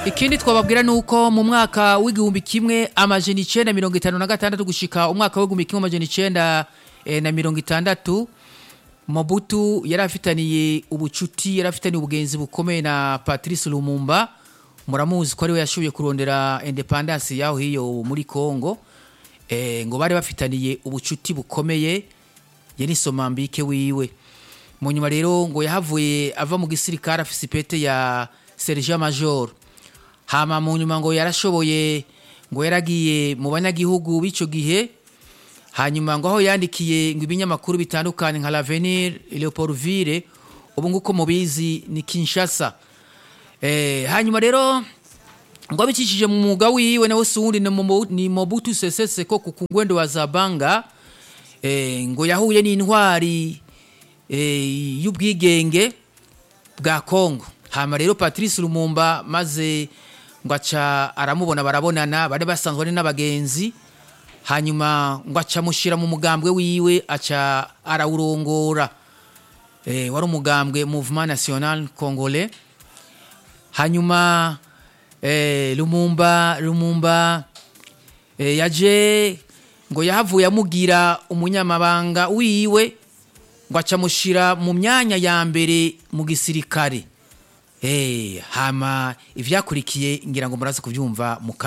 ikindi twababwira nuko mu mwaka w'igihumbi kimwe amajana icenda mirongo itanu na gatandatu gushika umwaka w'igihumbi kimwe amajana icenda eh, na mirongo itandatu Mobutu yari afitaniye ubucuti yari afitaniye ubugenzi bukomeye na Patrice Lumumba muramuzi ko ariwe yashoboye kurondera independence yaho hiyo muri Congo eh, ngo bari bafitaniye ubucuti bukomeye yari somambike wiwe mu nyuma rero ngo yahavuye ava mu gisirikare afise ipete ya sergent major hama mu nyuma ngo yarashoboye ngo yaragiye mu banyagihugu b'ico gihe hanyuma ngo aho yandikiye ngo ibinyamakuru bitandukanye nka l'avenir leopoldville ubu nguko mubizi ni kinshasa eh, hanyuma rero ngo abicishije mu mwuga wiwe nawe si uwundi ni Mobu- ni mobutu sese seko ku kungwendo wa zabanga eh, ngo yahuye n'intwari eh, y'ubwigenge bwa Kongo hama rero Patrice Lumumba maze ngo aca aramubona barabonana bari basanzwe ari n'abagenzi hanyuma ngo aca amushyira mu mugambwe wiwe aca arawurongora eh, wari umugambwe Mouvement National Congolais hanyuma eh, Lumumba Lumumba eh, yaje ngo yahavuye amugira umunyamabanga wiwe ngo aca amushyira mu myanya ya mbere mu gisirikare Eh, hama ivyakurikiye ngira ngo murazi kuvyumva mu